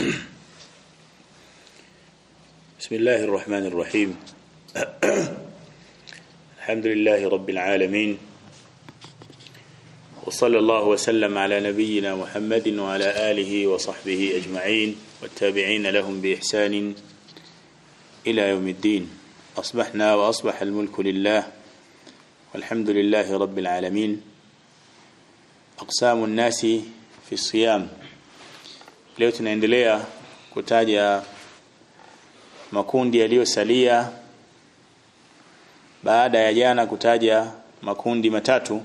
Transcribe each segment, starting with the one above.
بسم الله الرحمن الرحيم الحمد لله رب العالمين وصلى الله وسلم على نبينا محمد وعلى آله وصحبه أجمعين والتابعين لهم بإحسان إلى يوم الدين أصبحنا وأصبح الملك لله والحمد لله رب العالمين أقسام الناس في الصيام leo tunaendelea kutaja makundi yaliyosalia baada ya jana kutaja makundi matatu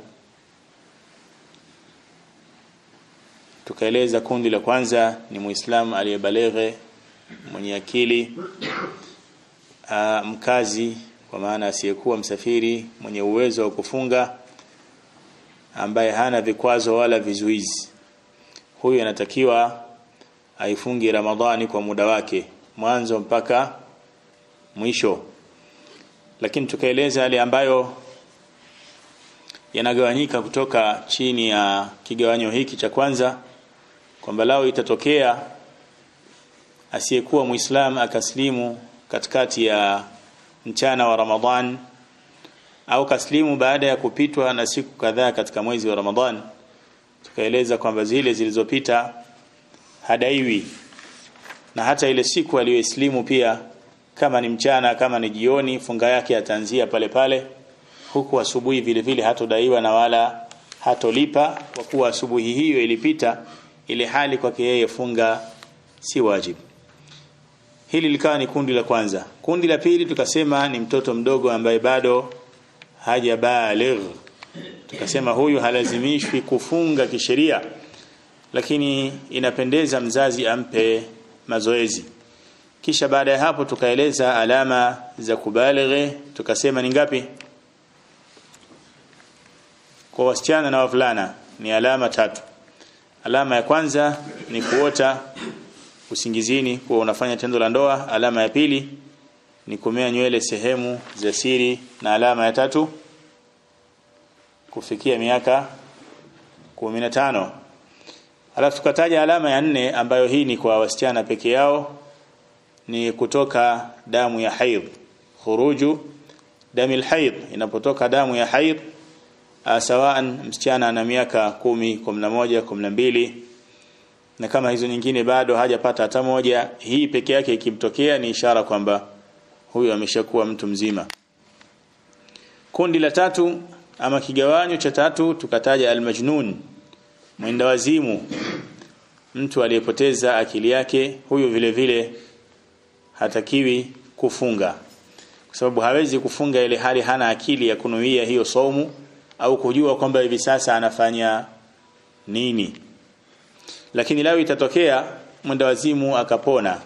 tukaeleza kundi la kwanza ni muislamu aliyebaleghe mwenye akili aa, mkazi kwa maana asiyekuwa msafiri mwenye uwezo wa kufunga ambaye hana vikwazo wala vizuizi huyu anatakiwa aifungi Ramadhani kwa muda wake mwanzo mpaka mwisho lakini tukaeleza yale ambayo yanagawanyika kutoka chini ya kigawanyo hiki cha kwanza kwamba lao itatokea asiyekuwa muislam akaslimu katikati ya mchana wa Ramadhan au kaslimu baada ya kupitwa na siku kadhaa katika mwezi wa Ramadhan tukaeleza kwamba zile zilizopita hadaiwi na hata ile siku aliyoislimu pia kama ni mchana kama ni jioni funga yake ataanzia pale pale huku asubuhi vile vile hatodaiwa na wala hatolipa kwa kuwa asubuhi hiyo ilipita ile hali kwake yeye funga si wajibu hili likawa ni kundi la kwanza kundi la pili tukasema ni mtoto mdogo ambaye bado hajabaligh tukasema huyu halazimishwi kufunga kisheria lakini inapendeza mzazi ampe mazoezi kisha baada ya hapo tukaeleza alama za kubalighe tukasema ni ngapi kwa wasichana na wavulana ni alama tatu alama ya kwanza ni kuota usingizini kuwa unafanya tendo la ndoa alama ya pili ni kumea nywele sehemu za siri na alama ya tatu kufikia miaka 15 Alafu tukataja alama ya nne ambayo hii ni kwa wasichana peke yao ni kutoka damu ya haid khuruju damu alhaid inapotoka damu ya haid sawaan msichana ana miaka kumi, kumi na moja, kumi na mbili na kama hizo nyingine bado hajapata hata moja hii peke yake ikimtokea ni ishara kwamba huyu ameshakuwa mtu mzima kundi la tatu ama kigawanyo cha tatu tukataja almajnun mwenda wazimu mtu aliyepoteza akili yake huyu vile vile hatakiwi kufunga kwa sababu hawezi kufunga ile hali hana akili ya kunuia hiyo somu au kujua kwamba hivi sasa anafanya nini lakini lao itatokea mwenda wazimu akapona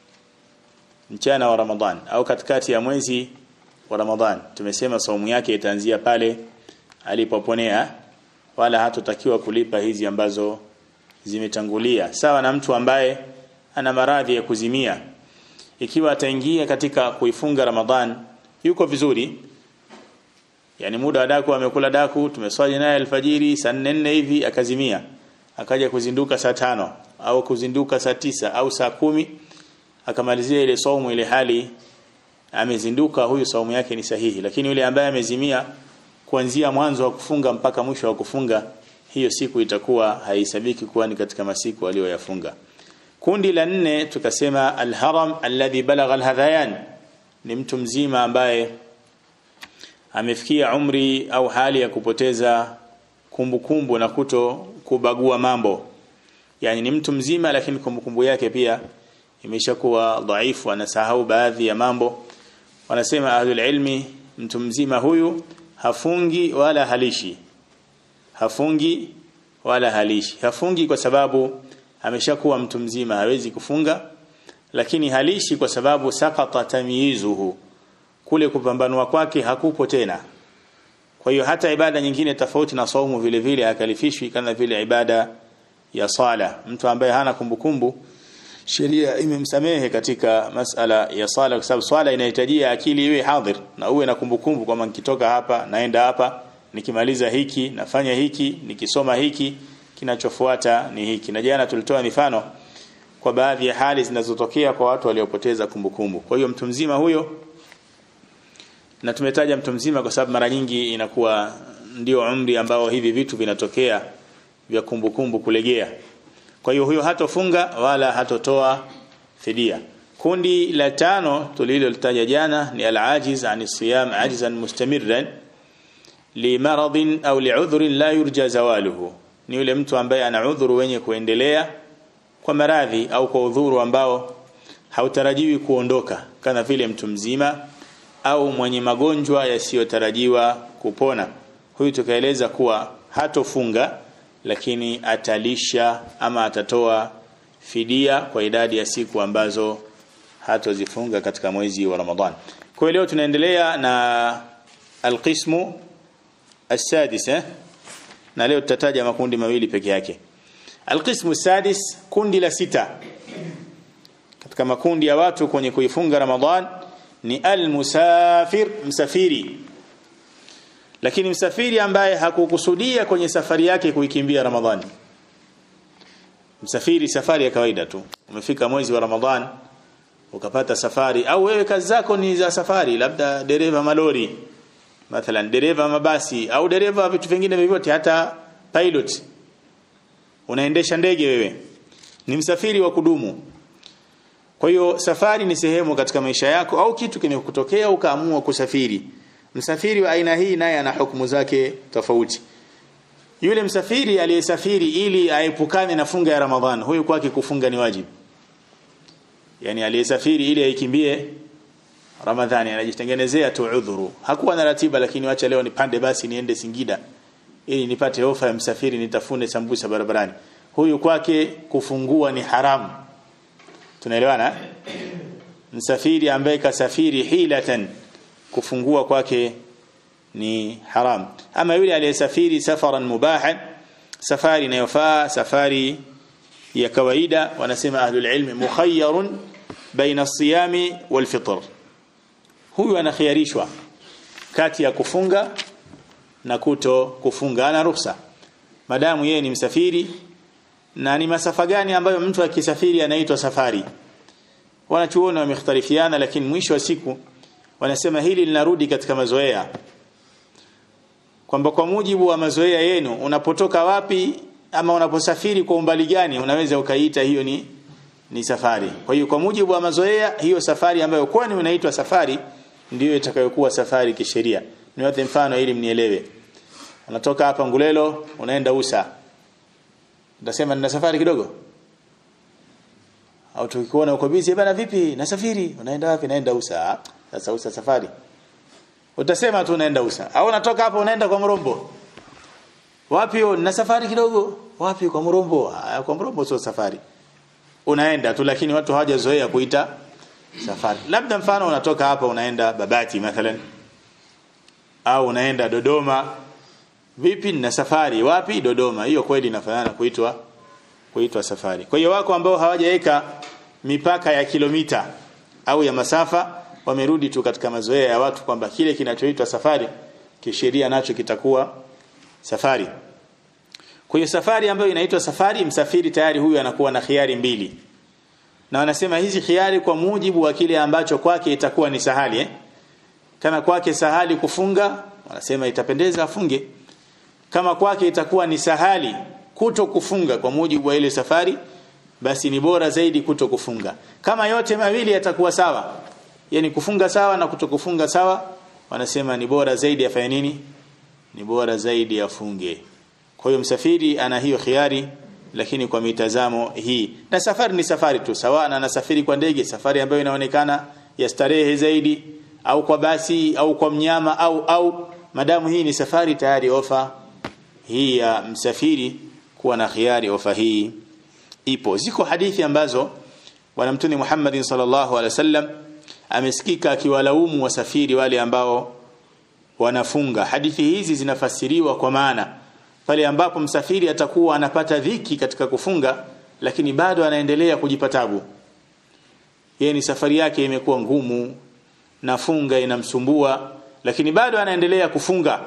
mchana wa Ramadhan au katikati ya mwezi wa Ramadhan tumesema saumu yake itaanzia pale alipoponea wala hatotakiwa kulipa hizi ambazo zimetangulia sawa na mtu ambaye ana maradhi ya kuzimia ikiwa ataingia katika kuifunga Ramadhan yuko vizuri yani muda wa daku amekula daku tumeswali naye alfajiri saa 4 hivi akazimia akaja kuzinduka saa tano au kuzinduka saa tisa au saa kumi akamalizia ile saumu ile hali amezinduka huyu saumu yake ni sahihi lakini yule ambaye amezimia kuanzia mwanzo wa kufunga mpaka mwisho wa kufunga hiyo siku itakuwa haisabiki kuwa ni katika masiku aliyoyafunga kundi la nne tukasema alharam alladhi balagha alhadhayan ni mtu mzima ambaye amefikia umri au hali ya kupoteza kumbukumbu kumbu na kuto kubagua mambo yani ni mtu mzima lakini kumbukumbu yake pia imeshakuwa dhaifu anasahau baadhi ya mambo wanasema ahlul ilmi mtu mzima huyu hafungi wala halishi hafungi wala halishi hafungi kwa sababu ameshakuwa mtu mzima hawezi kufunga lakini halishi kwa sababu sakata tamyizuhu kule kupambanua kwake hakupo tena kwa hiyo hata ibada nyingine tofauti na saumu vile vile hakalifishwi kama vile ibada ya sala mtu ambaye hana kumbukumbu sheria imemsamehe katika masala ya sala kwa sababu swala inahitajia akili iwe hadhir na uwe na kumbukumbu kwamba nikitoka hapa naenda hapa nikimaliza hiki nafanya hiki nikisoma hiki kinachofuata ni hiki na jana tulitoa mifano kwa baadhi ya hali zinazotokea kwa watu waliopoteza kumbukumbu kwa hiyo mtu mzima huyo na tumetaja mtu mzima kwa sababu mara nyingi inakuwa ndio umri ambao hivi vitu vinatokea vya kumbukumbu kulegea kwa hiyo huyo hatofunga wala hatotoa fidia kundi la tano tulilolitaja jana ni al-ajiz ani siyam ajzan mustamirran limaradhin au li'udhrin la yurja zawaluhu ni yule mtu ambaye ana udhuru wenye kuendelea kwa maradhi au kwa udhuru ambao hautarajiwi kuondoka kama vile mtu mzima au mwenye magonjwa yasiyotarajiwa kupona huyu tukaeleza kuwa hatofunga lakini atalisha ama atatoa fidia kwa idadi ya siku ambazo hatozifunga katika mwezi wa Ramadhan. Kwa leo tunaendelea na alqismu السادس eh? na leo tutataja makundi mawili peke yake. Alqismu sadis kundi la sita katika makundi ya watu kwenye kuifunga Ramadhan ni almusafir msafiri lakini msafiri ambaye hakukusudia kwenye safari yake kuikimbia Ramadhani msafiri safari ya kawaida tu umefika mwezi wa Ramadhan ukapata safari au wewe kazi zako ni za safari labda dereva malori mathalan dereva mabasi au dereva vitu vingine vyovyote hata pilot unaendesha ndege wewe ni msafiri wa kudumu kwa hiyo safari ni sehemu katika maisha yako au kitu kimekutokea ukaamua kusafiri msafiri wa aina hii naye ana hukumu zake tofauti yule msafiri aliyesafiri ili aepukane na funga ya Ramadhan huyu kwake kufunga ni wajibu yani aliyesafiri ili aikimbie Ramadhani anajitengenezea tu udhuru hakuwa na ratiba lakini wacha leo nipande basi niende Singida ili nipate ofa ya msafiri nitafune sambusa barabarani huyu kwake kufungua ni haramu tunaelewana msafiri ambaye kasafiri hilatan kufungua kwake ni haram ama yule aliyesafiri safaran mubahan safari inayofaa safari ya kawaida wanasema ahlul ilmi mukhayyarun baina as-siyami wal fitr huyu anakhiarishwa kati ya kufunga na kuto kufunga ana ruhusa madamu yeye ni msafiri na ni masafa gani ambayo mtu akisafiri anaitwa safari wanachuoni wamekhtalifiana lakini mwisho wa siku wanasema hili linarudi katika mazoea kwamba kwa mujibu wa mazoea yenu unapotoka wapi ama unaposafiri kwa umbali gani unaweza ukaita hiyo ni ni safari kwa hiyo kwa mujibu wa mazoea hiyo safari ambayo kwani unaitwa safari ndiyo itakayokuwa safari kisheria niwape mfano ili mnielewe unatoka hapa Ngulelo unaenda Usa utasema nina safari kidogo au tukikuona uko busy bana vipi nasafiri unaenda wapi naenda Usa sasa Usa safari utasema tu unaenda Usa au unatoka hapo unaenda kwa Mrombo wapi na safari kidogo wapi kwa Mrombo ah, kwa Mrombo sio safari unaenda tu lakini watu hawajazoea kuita safari labda mfano unatoka hapa unaenda Babati mathalan au unaenda Dodoma vipi na safari wapi Dodoma hiyo kweli inafanana kuitwa kuitwa safari kwa hiyo wako ambao hawajaweka mipaka ya kilomita au ya masafa wamerudi tu katika mazoea ya watu kwamba kile kinachoitwa safari kisheria nacho kitakuwa safari kwa hiyo safari ambayo inaitwa safari msafiri tayari huyu anakuwa na khiari mbili na wanasema hizi khiari kwa mujibu wa kile ambacho kwake itakuwa ni sahali eh? kama kwake sahali kufunga wanasema itapendeza afunge kama kwake itakuwa ni sahali kuto kufunga kwa mujibu wa ile safari basi ni bora zaidi kuto kufunga kama yote mawili yatakuwa sawa yani kufunga sawa na kuto kufunga sawa wanasema ni bora zaidi afanye nini ni bora zaidi afunge kwa hiyo msafiri ana hiyo khiari lakini kwa mitazamo hii na safari ni safari tu sawa na anasafiri kwa ndege safari ambayo inaonekana ya starehe zaidi au kwa basi au kwa mnyama au au madamu hii ni safari tayari ofa hii ya msafiri kuwa na khiari ofa hii ipo ziko hadithi ambazo bwana mtume Muhammad sallallahu alaihi wasallam amesikika akiwalaumu wasafiri wale ambao wanafunga hadithi hizi zinafasiriwa kwa maana pale ambapo msafiri atakuwa anapata dhiki katika kufunga lakini bado anaendelea kujipa tabu yeye ni safari yake imekuwa ngumu na funga inamsumbua lakini bado anaendelea kufunga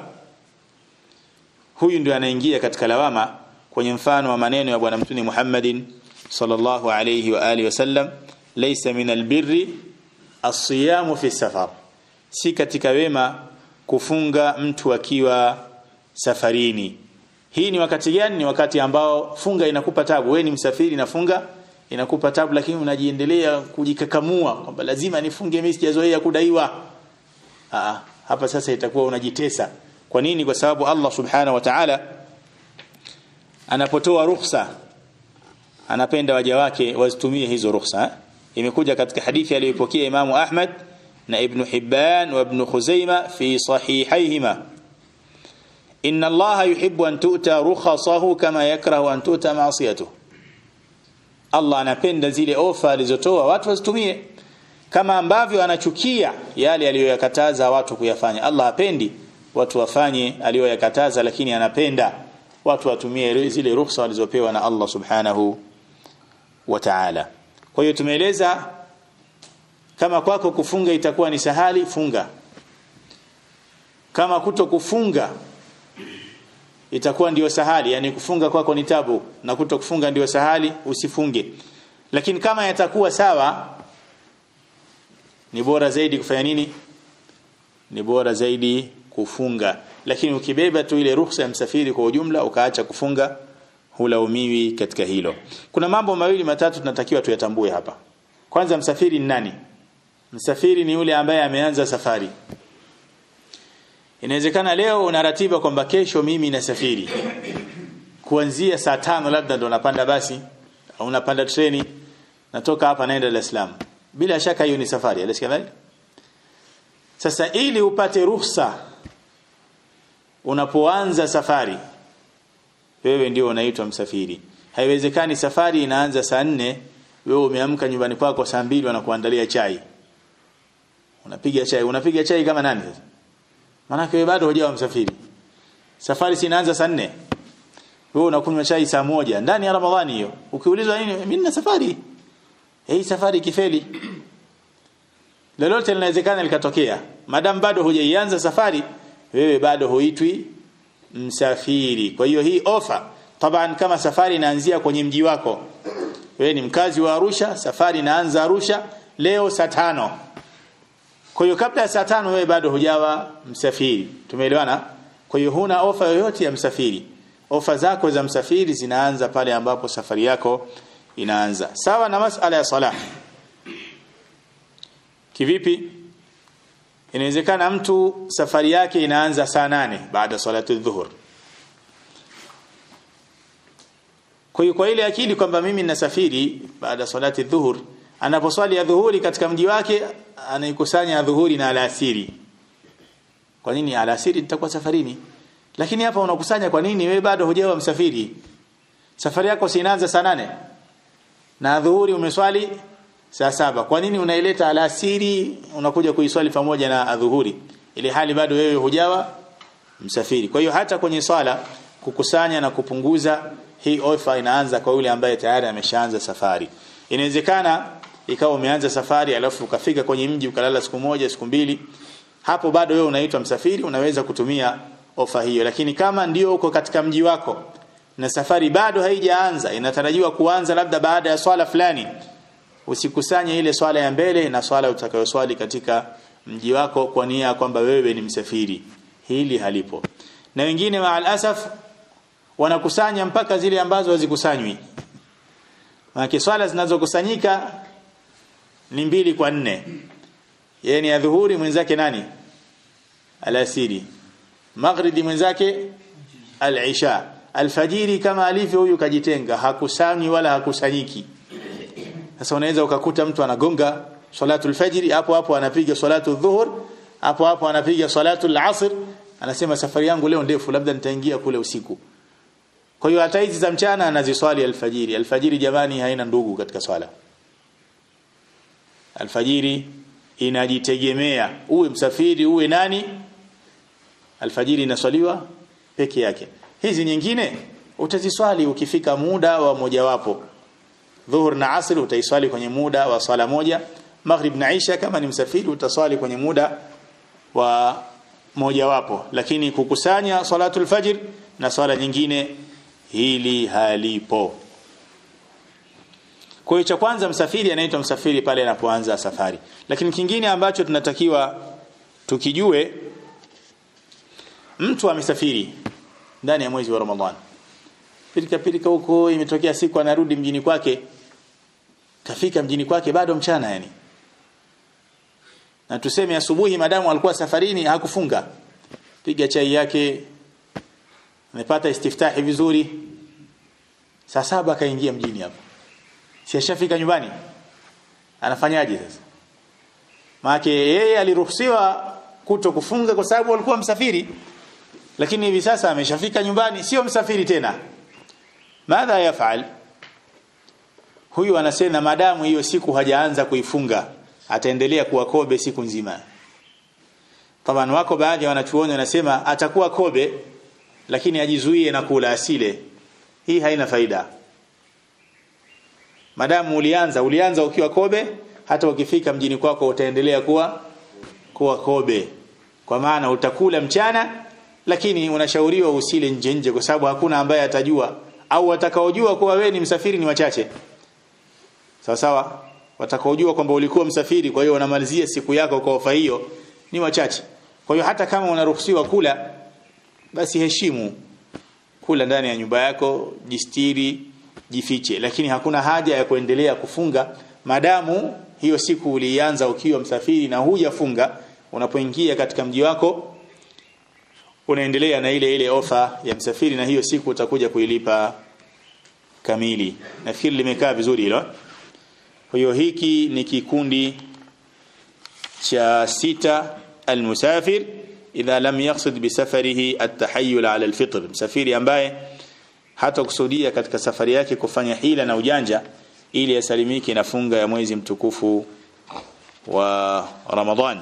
huyu ndio anaingia katika lawama kwenye mfano wa maneno ya bwana mtume Muhammadin sallallahu alayhi wa alihi wasallam laysa min albirri as-siyamu fi safar si katika wema kufunga mtu akiwa safarini hii ni wakati gani ni wakati ambao funga inakupa tabu wewe ni msafiri na funga inakupa tabu lakini unajiendelea kujikakamua kwamba lazima nifunge mimi sijazoea kudaiwa Aa, hapa sasa itakuwa unajitesa kwa nini kwa sababu Allah subhanahu wa ta'ala anapotoa ruhusa anapenda waja wake wazitumie hizo ruhusa imekuja katika hadithi aliyopokea Imamu Ahmad na Ibn Hibban wa Ibn Khuzaima fi sahihaihima inna Allah yuhibbu an tu'ta rukhasahu kama yakrahu an tu'ta ma'siyatuhu Allah anapenda zile ofa alizotoa watu wazitumie kama ambavyo anachukia yale aliyoyakataza watu kuyafanya Allah hapendi watu wafanye aliyoyakataza lakini anapenda watu watumie zile ruhusa walizopewa na Allah subhanahu wa ta'ala kwa hiyo tumeeleza kama kwako kufunga itakuwa ni sahali funga kama kuto kufunga itakuwa ndio sahali yani kufunga kwako ni tabu na kuto kufunga ndio sahali usifunge lakini kama yatakuwa sawa ni bora zaidi kufanya nini ni bora zaidi kufunga lakini ukibeba tu ile ruhusa ya msafiri kwa ujumla ukaacha kufunga hulaumiwi katika hilo kuna mambo mawili matatu tunatakiwa tuyatambue hapa kwanza msafiri ni nani msafiri ni yule ambaye ameanza safari inawezekana leo una ratiba kwamba kesho mimi nasafiri kuanzia saa tano labda ndo napanda basi au unapanda treni natoka hapa naenda Dar es Salaam bila shaka hiyo ni safari alisikia sasa ili upate ruhusa unapoanza safari wewe ndio unaitwa msafiri haiwezekani safari inaanza saa nne wewe umeamka nyumbani kwako saa mbili wanakuandalia chai unapiga chai unapiga chai kama nani sasa maana wewe bado hujawa msafiri safari si inaanza saa nne wewe unakunywa chai saa moja ndani ya ramadhani hiyo ukiulizwa nini mimi nina safari hii safari kifeli lolote linawezekana likatokea madam bado hujaianza safari wewe bado huitwi msafiri kwa hiyo hii ofa taban kama safari inaanzia kwenye mji wako wewe ni mkazi wa Arusha safari inaanza Arusha leo saa tano kwa hiyo kabla ya saa tano wewe bado hujawa msafiri tumeelewana kwa hiyo huna ofa yoyote ya msafiri ofa zako za msafiri zinaanza pale ambapo safari yako inaanza sawa na masala ya sala kivipi inawezekana mtu safari yake inaanza saa nane baada salatu dhuhur kwa hiyo kwa ile akili kwamba mimi ninasafiri baada salati dhuhur anaposwali ya dhuhuri katika mji wake anaikusanya dhuhuri na alasiri kwa nini alasiri nitakuwa safarini lakini hapa unakusanya kwa nini wewe bado hujawa msafiri safari yako si inaanza saa nane na dhuhuri umeswali saa saba kwa nini unaileta alasiri unakuja kuiswali pamoja na adhuhuri ili hali bado wewe hujawa msafiri kwa hiyo hata kwenye swala kukusanya na kupunguza hii ofa inaanza kwa yule ambaye tayari ameshaanza safari inawezekana ikawa umeanza safari alafu ukafika kwenye mji ukalala siku moja siku mbili hapo bado wewe unaitwa msafiri unaweza kutumia ofa hiyo lakini kama ndio uko katika mji wako na safari bado haijaanza inatarajiwa kuanza labda baada ya swala fulani usikusanye ile swala ya mbele na swala utakayoswali katika mji wako kwa nia kwamba wewe ni msafiri hili halipo na wengine maal asaf wanakusanya mpaka zile ambazo hazikusanywi maana swala zinazokusanyika ni mbili kwa nne yeye ni adhuhuri mwenzake nani alasiri maghribi mwenzake al-isha alfajiri kama alivyo huyu kajitenga hakusanyi wala hakusanyiki sasa unaweza ukakuta mtu anagonga salatul fajri hapo hapo anapiga salatu dhuhur hapo hapo anapiga salatu asr anasema safari yangu leo ndefu labda nitaingia kule usiku kwa hiyo hata hizi za mchana anaziswali alfajiri alfajiri jamani haina ndugu katika swala alfajiri inajitegemea uwe msafiri uwe nani alfajiri inaswaliwa peke yake hizi nyingine utaziswali ukifika muda wa mojawapo dhuhur na asr utaiswali kwenye muda wa swala moja maghrib na isha kama ni msafiri utaswali kwenye muda wa mojawapo lakini kukusanya salatul fajr na swala nyingine hili halipo kwa hiyo cha kwanza msafiri anaitwa msafiri pale anapoanza safari lakini kingine ambacho tunatakiwa tukijue mtu amesafiri ndani ya mwezi wa Ramadhani pilika pilika huko imetokea siku anarudi mjini kwake kafika mjini kwake bado mchana yani na tuseme asubuhi madamu alikuwa safarini hakufunga piga chai yake amepata istiftahi vizuri saa saba akaingia mjini hapo si ashafika nyumbani anafanyaje sasa maana yeye aliruhusiwa kuto kufunga kwa sababu alikuwa msafiri lakini hivi sasa ameshafika nyumbani sio msafiri tena madha yafal huyu anasema madamu hiyo siku hajaanza kuifunga ataendelea kuwa kobe siku nzima taban wako baadhi ya wanachuoni wanasema atakuwa kobe lakini ajizuie na kula asile hii haina faida madamu ulianza ulianza ukiwa kobe hata ukifika mjini kwako utaendelea kuwa kuwa kobe kwa maana utakula mchana lakini unashauriwa usile nje nje kwa sababu hakuna ambaye atajua au watakaojua kuwa wewe ni msafiri ni wachache sawa sawa watakaojua kwamba ulikuwa msafiri kwa hiyo unamalizia siku yako kwa ofa hiyo ni wachache kwa hiyo hata kama unaruhusiwa kula basi heshimu kula ndani ya nyumba yako jistiri jifiche lakini hakuna haja ya kuendelea kufunga madamu hiyo siku ulianza ukiwa msafiri na hujafunga unapoingia katika mji wako unaendelea na ile ile ofa ya msafiri na hiyo siku utakuja kuilipa kamili nafikiri limekaa vizuri hilo kwa hiyo hiki ni kikundi cha sita almusafir idha lam yaqsid bisafarihi at-tahayyul ala al-fitr msafiri ambaye hata kusudia katika safari yake kufanya hila na ujanja ili asalimike na funga ya mwezi mtukufu wa Ramadhan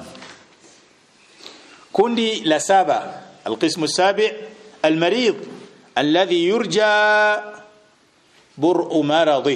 kundi la saba القسم السابع المريض الذي يرجى برء مرضه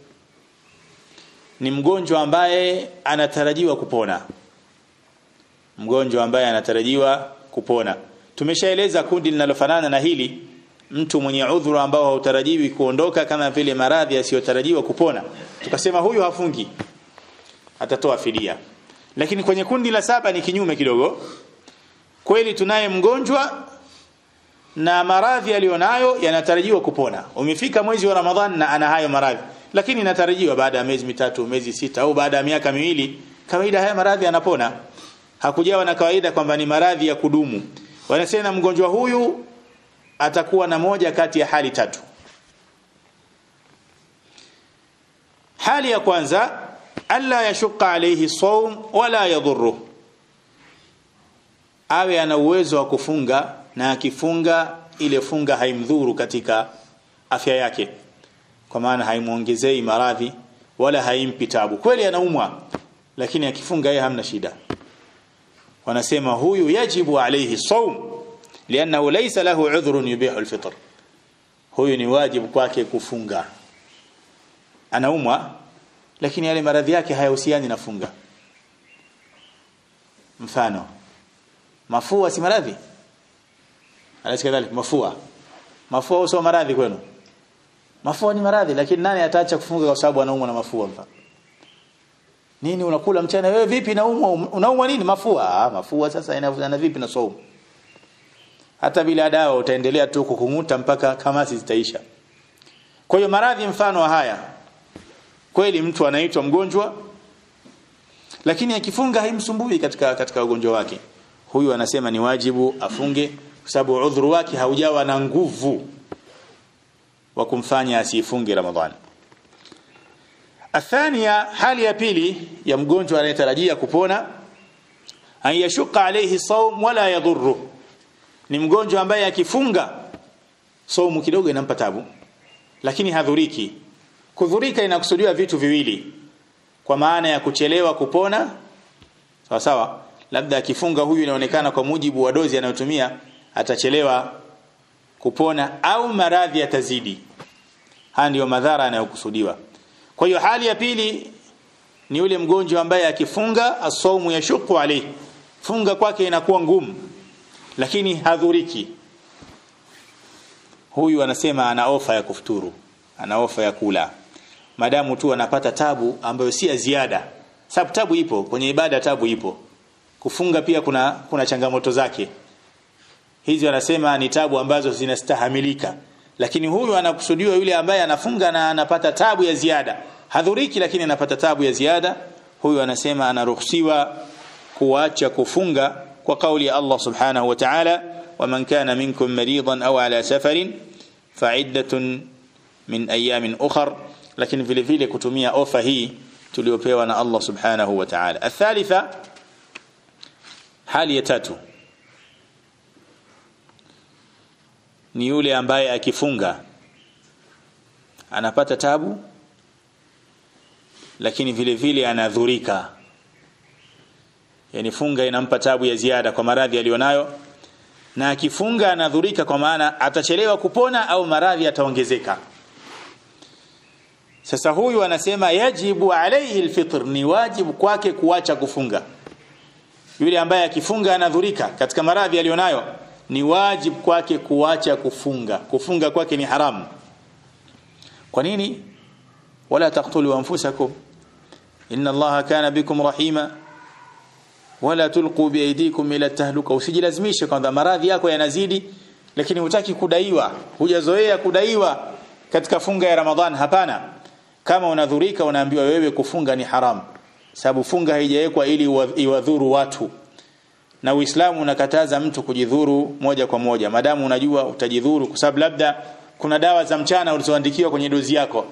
ni mgonjwa ambaye anatarajiwa kupona mgonjwa ambaye anatarajiwa kupona tumeshaeleza kundi linalofanana na hili mtu mwenye udhuru ambao hautarajiwi kuondoka kama vile maradhi yasiyotarajiwa kupona tukasema huyu hafungi atatoa fidia lakini kwenye kundi la saba ni kinyume kidogo kweli tunaye mgonjwa na maradhi aliyonayo yanatarajiwa kupona umefika mwezi wa ramadhan na ana hayo maradhi lakini inatarajiwa baada ya miezi mitatu miezi sita au baada ya miaka miwili kawaida haya maradhi yanapona hakujawa na kawaida kwamba ni maradhi ya kudumu wanasema mgonjwa huyu atakuwa na moja kati ya hali tatu hali ya kwanza alla yashuqa alayhi sawm wala yadhurru awe ana uwezo wa kufunga na akifunga ile funga haimdhuru katika afya yake kwa maana haimuongezei maradhi wala haimpi tabu kweli anaumwa lakini akifunga yeye hamna shida wanasema huyu yajibu alayhi sawm lianahu laysa lahu udhrun yubihu alfitr huyu ni wajibu kwake kufunga anaumwa lakini yale maradhi yake hayahusiani na funga mfano mafua si maradhi alisi kadhalik mafua mafua sio maradhi kwenu mafua ni maradhi lakini nani ataacha kufunga kwa sababu anaumwa na mafua mfano nini unakula mchana wewe vipi naumwa unaumwa nini mafua ah mafua sasa inavuana vipi na saumu hata bila dawa utaendelea tu kukunguta mpaka kamasi zitaisha kwa hiyo maradhi mfano wa haya kweli mtu anaitwa mgonjwa lakini akifunga haimsumbui katika katika ugonjwa wake huyu anasema ni wajibu afunge kwa sababu udhuru wake haujawa na nguvu wa kumfanya asifunge ramadhani athania hali ya pili ya mgonjwa anayetarajia kupona an yashuqa alayhi sawm wala yadhurru ni mgonjwa ambaye akifunga saumu kidogo inampa tabu lakini hadhuriki kudhurika inakusudiwa vitu viwili kwa maana ya kuchelewa kupona sawa sawa labda akifunga huyu inaonekana kwa mujibu wa dozi anayotumia atachelewa kupona au maradhi yatazidi haya ndiyo madhara yanayokusudiwa kwa hiyo hali ya pili ni yule mgonjwa ambaye akifunga asaumu yashuku alayhi funga kwake inakuwa ngumu lakini hadhuriki huyu anasema ana ofa ya kufuturu ana ofa ya kula madamu tu anapata tabu ambayo si ya ziada sababu tabu ipo kwenye ibada tabu ipo kufunga pia kuna kuna changamoto zake hizi wanasema ni tabu ambazo zinastahamilika lakini huyu anakusudiwa yule ambaye anafunga na anapata tabu ya ziada hadhuriki lakini anapata tabu ya ziada huyu anasema anaruhusiwa kuacha kufunga kwa kauli ya Allah subhanahu wa ta'ala waman kana minkum maridan au ala safarin fa'iddatun min ayamin ukhar lakini vile vile kutumia ofa hii tuliopewa na Allah subhanahu wa ta'ala athalitha hali ya tatu ni yule ambaye akifunga anapata tabu lakini vile vile anadhurika yani funga inampa tabu ya ziada kwa maradhi aliyonayo na akifunga anadhurika kwa maana atachelewa kupona au maradhi ataongezeka sasa huyu anasema yajibu alayhi alfitr ni wajibu kwake kuacha kufunga yule ambaye akifunga anadhurika katika maradhi aliyonayo ni wajibu kwake kuacha kufunga kufunga kwake ni haramu kwa nini wala taqtulu anfusakum inna allaha kana bikum rahima wala tulqu biaydikum ila tahluka usijilazimishe kwamba maradhi yako yanazidi lakini hutaki kudaiwa hujazoea kudaiwa katika funga ya ramadhan hapana kama unadhurika unaambiwa wewe kufunga ni haramu sababu funga haijawekwa ili iwadhuru watu na Uislamu unakataza mtu kujidhuru moja kwa moja madamu unajua utajidhuru kwa sababu labda kuna dawa za mchana ulizoandikiwa kwenye dozi yako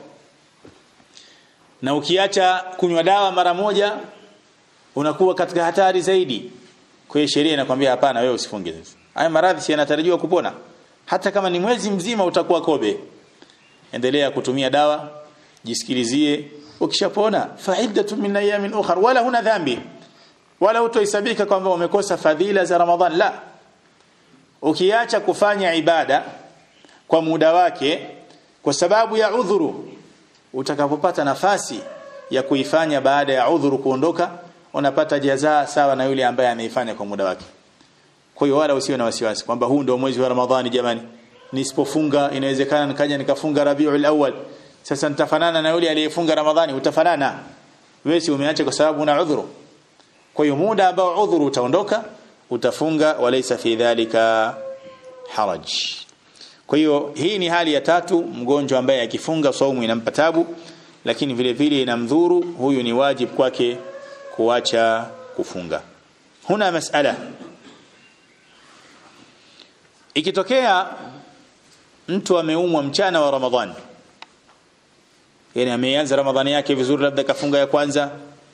na ukiacha kunywa dawa mara moja unakuwa katika hatari zaidi kwa hiyo sheria inakwambia hapana wewe usifunge sasa haya maradhi si yanatarajiwa kupona hata kama ni mwezi mzima utakuwa kobe endelea kutumia dawa jisikilizie ukishapona faidatu min ayamin ukhra wala huna dhambi wala hutohesabika kwamba umekosa fadhila za Ramadhan la ukiacha kufanya ibada kwa muda wake kwa sababu ya udhuru utakapopata nafasi ya kuifanya baada ya udhuru kuondoka unapata jazaa sawa na yule ambaye anaifanya kwa muda wake kwa hiyo wala usiwe na wasiwasi kwamba huu ndio mwezi wa Ramadhani jamani nisipofunga inawezekana nikaja nikafunga Rabiul Awwal sasa nitafanana na yule aliyefunga Ramadhani utafanana wewe si umeacha kwa sababu una udhuru kwa hiyo muda ambao udhuru utaondoka utafunga walaysa fi dhalika haraj kwa hiyo hii ni hali ya tatu mgonjwa ambaye akifunga saumu inampa tabu lakini vile vile inamdhuru huyu ni wajib kwake kuacha kufunga huna masala ikitokea mtu ameumwa mchana wa ramadhani yani ameanza ramadhani yake vizuri labda kafunga ya kwanza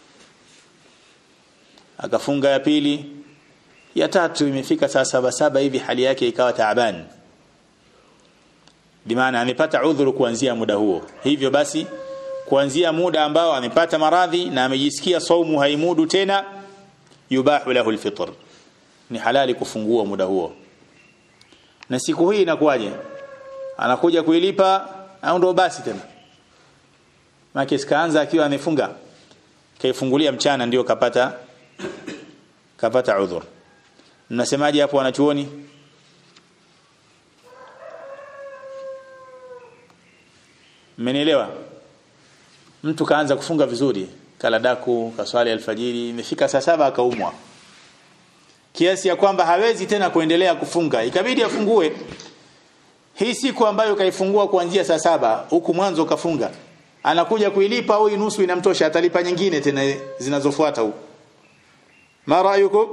akafunga ya pili ya tatu imefika saa saba saba hivi hali yake ikawa taaban bimaana amepata udhuru kuanzia muda huo hivyo basi kuanzia muda ambao amepata maradhi na amejisikia saumu haimudu tena yubahu lahu alfitr ni halali kufungua muda huo na siku hii inakuwaje anakuja kuilipa au ndo basi tena maana kaanza akiwa amefunga kaifungulia mchana ndio kapata kapata udhur mnasemaje hapo wanachuoni mmenielewa mtu kaanza kufunga vizuri kala daku kaswali alfajiri imefika saa saba akaumwa kiasi ya kwamba hawezi tena kuendelea kufunga ikabidi afungue hii siku ambayo kaifungua kuanzia saa saba huku mwanzo kafunga anakuja kuilipa au nusu inamtosha atalipa nyingine tena zinazofuata huko ma ra'yukum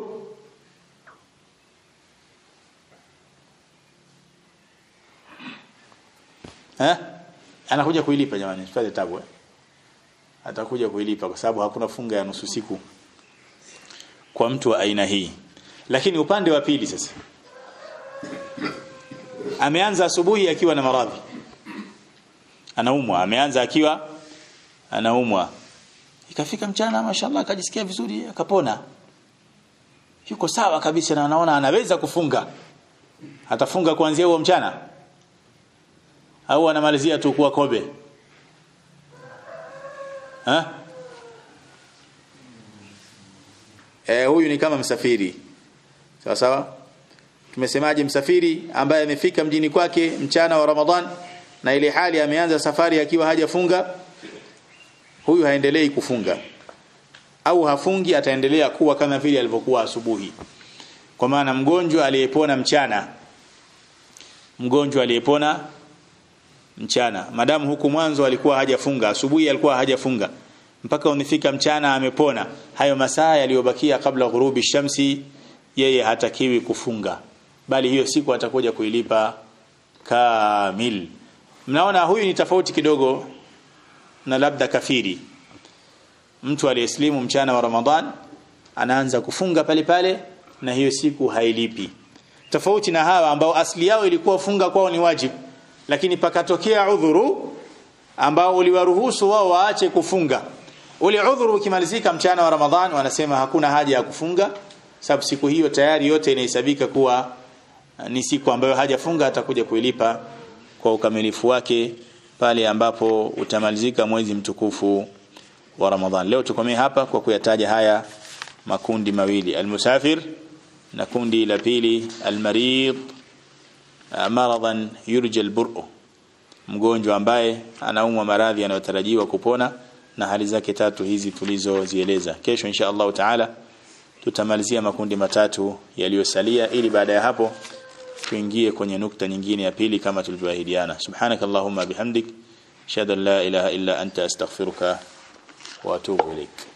eh anakuja kuilipa jamani usipate tabu eh? atakuja kuilipa kwa sababu hakuna funga ya nusu siku kwa mtu wa aina hii lakini upande wa pili sasa ameanza asubuhi akiwa na maradhi anaumwa ameanza akiwa anaumwa ikafika mchana mashallah akajisikia vizuri akapona yuko sawa kabisa na anaona anaweza kufunga atafunga kuanzia huo mchana au anamalizia tu kuwa kobe ha eh huyu ni kama msafiri sawa sawa tumesemaje msafiri ambaye amefika mjini kwake mchana wa Ramadhan na ile hali ameanza safari akiwa hajafunga huyu haendelei kufunga au hafungi ataendelea kuwa kama vile alivyokuwa asubuhi kwa maana mgonjwa aliyepona mchana mgonjwa aliyepona mchana madamu huku mwanzo alikuwa hajafunga asubuhi alikuwa hajafunga mpaka unifika mchana amepona hayo masaa yaliyobakia kabla ghurubi shamsi yeye hatakiwi kufunga bali hiyo siku atakuja kuilipa kamil mnaona huyu ni tofauti kidogo na labda kafiri mtu aliyeslimu mchana wa Ramadhan anaanza kufunga pale pale na hiyo siku hailipi tofauti na hawa ambao asili yao ilikuwa funga kwao ni wajibu lakini pakatokea udhuru ambao uliwaruhusu wao waache kufunga ule udhuru ukimalizika mchana wa Ramadhan wanasema hakuna haja ya kufunga sababu siku hiyo tayari yote inahesabika kuwa ni siku ambayo hajafunga atakuja kuilipa kwa ukamilifu wake pale ambapo utamalizika mwezi mtukufu wa Ramadhan leo tukomee hapa kwa kuyataja haya makundi mawili almusafir na kundi la pili almarid maradan yurja alburu mgonjwa ambaye anaumwa maradhi yanayotarajiwa kupona na hali zake tatu hizi tulizozieleza kesho insha Allah taala tutamalizia makundi matatu yaliyosalia ili baada ya hapo tuingie kwenye nukta nyingine ya pili kama tulivyoahidiana subhanakallahumma bihamdik shada la ilaha illa anta astaghfiruka wa atubu ilaik